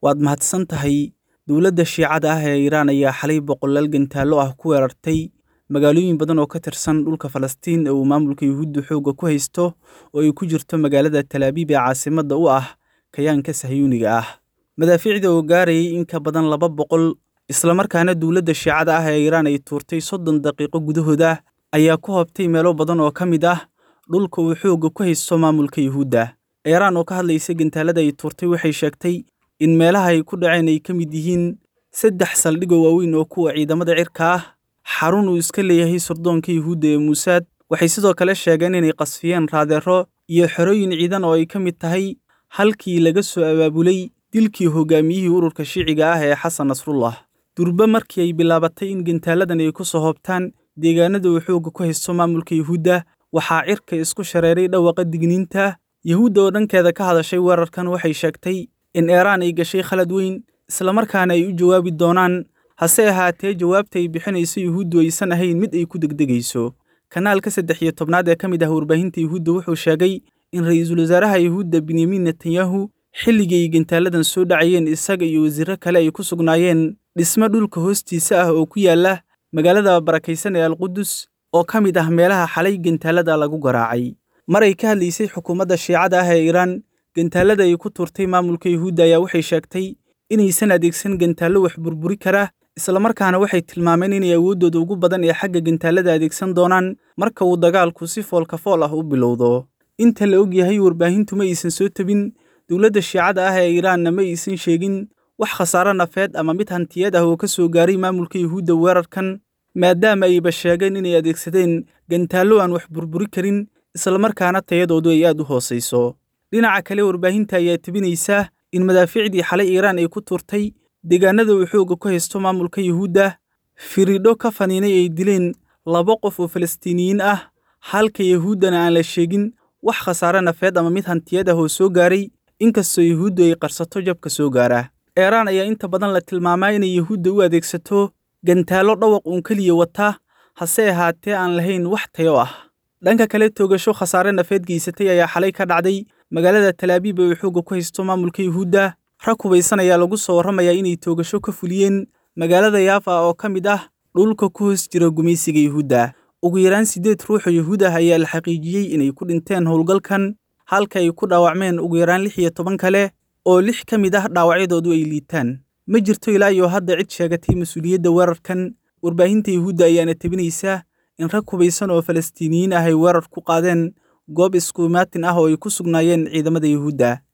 waad mahadsan tahay dowladda shiicada ah ee iiraan ayaa xalay boqolaal gantaallo ah ku weerartay magaalooyin badan oo ka tirsan dhulka falastiin ee uu maamulka yuhuudda xoogga ku haysto oo ay ku jirto magaalada talaabiib ee caasimadda u ah kayaanka sahyuuniga ah madaafiicda oo gaarayay in ka badan laba boqol islamarkaana dowladda shiicada ah ee iiraan ay tuurtay soddon daqiiqo gudahooda ayaa ku hobtay meelo badan oo ka mid ah dhulka uu xoogga ku haysto maamulka yuhuudda iiraan oo ka hadlaysa gantaalada ay tuurtay waxay sheegtay in meelaha ay ku dhaceen ay ka mid yihiin saddex saldhigoo waaweyn oo kuwa ciidamada cirka ah xarun uu iska leeyahay surdoonka yuhuudda ee muusaad waxay sidoo kale sheegeen inay qasfiyeen raadeero iyo xerooyin ciidan oo ay ka mid tahay halkii laga soo abaabulay dilkii hogaamiyihii ururka shiiciga ah ee xasan nasrullah durbe markii ay bilaabatay in gantaaladan ay ku soo hoobtaan deegaanada uu xoogga ku haysto maamulka yuhuudda waxaa cirka isku shareeray dhawaqa digniinta yuhuudda oo dhankeeda ka hadashay weerarkan waxay sheegtay in iiraan ay gashay khalad weyn islamarkaana ay u jawaabi doonaan hase ahaatee jawaabta ay bixinayso yuhuuddu aysan ahayn mid ay ku degdegayso kanaalka saddex iyo tobnaad ee ka mid ah warbaahinta yuhuudda wuxuu sheegay in ra'iisul wasaaraha yuhuudda benyamin netanyahu xilligii ay gantaaladan soo dhacayeen isaga iyo wasiirro kale ay ku sugnaayeen dhisme dhulka hoostiisa ah oo ku yaalla magaalada barakaysan ee alqudus oo ka mid ah meelaha xalay gantaalada lagu garaacay mar ay ka hadlaysay xukuumadda shiicada ah ee iiraan gantaalada ay ku tuurtay maamulka yuhuudda ayaa waxay sheegtay inaysan adeegsan gantaallo wax burburi kara islamarkaana waxay tilmaameen inay awooddooda ugu badan ee xagga gantaalada adeegsan doonaan marka uu dagaalku si foolka fool ah u bilowdo inta la og yahay warbaahintu ma aysan soo tebin dowladda shiicada ah ee iiraanna ma aysan sheegin wax khasaaro nafeed ama mid hantiyeed ah oo ka soo gaaray maamulka yuhuudda weerarkan maadaama ayba sheegeen inay adeegsadeen gantaallo aan wax burburi karin islamarkaana tayadoodu ay aad u hoosayso dhinaca kale warbaahinta ayaa tebinaysa in madaafiicdii xalay iiraan ay ku tuurtay deegaanada uu xoogga ku haysto maamulka yuhuudda firidho ka faniinay ay dileen laba qof oo falastiiniyiin ah halka yuhuuddana aan la sheegin wax khasaare nafeed ama mid hantiyad ah oo soo gaaray inkastoo yuhuuddu ay qarsato jabka soo gaara iiraan ayaa inta badan la tilmaamaa inay yuhuudda u adeegsato gantaallo dhawaq uun keliya wata hase ahaatee aan lahayn wax tayo ah dhanka kale toogasho khasaare nafeed geysatay ayaa xalay ka dhacday magaalada talaabiib ee uu xoogga ku haysto maamulka yuhuudda rag hubaysan ayaa lagu soo warramayaa inay toogasho ka fuliyeen magaalada yaafa oo ka mid ah dhulka ku hoos jira gumaysiga yuhuudda ugu yaraan siddeed ruux oo yuhuud ah ayaa la xaqiijiyey inay ku dhinteen howlgalkan halka ay ku dhaawacmeen ugu yaraan lix iyo toban kale oo lix ka mid ah dhaawacyadoodu ay liitaan ma jirto ilaa iyo hadda cid sheegatay mas-uuliyadda weerarkan warbaahinta yuhuudda ayaana tebinaysa in rag hubaysan oo falastiiniyiin ah ay weerar ku qaadeen goob iskuimaatin ah oo ay ku sugnaayeen ciidamada yuhuudda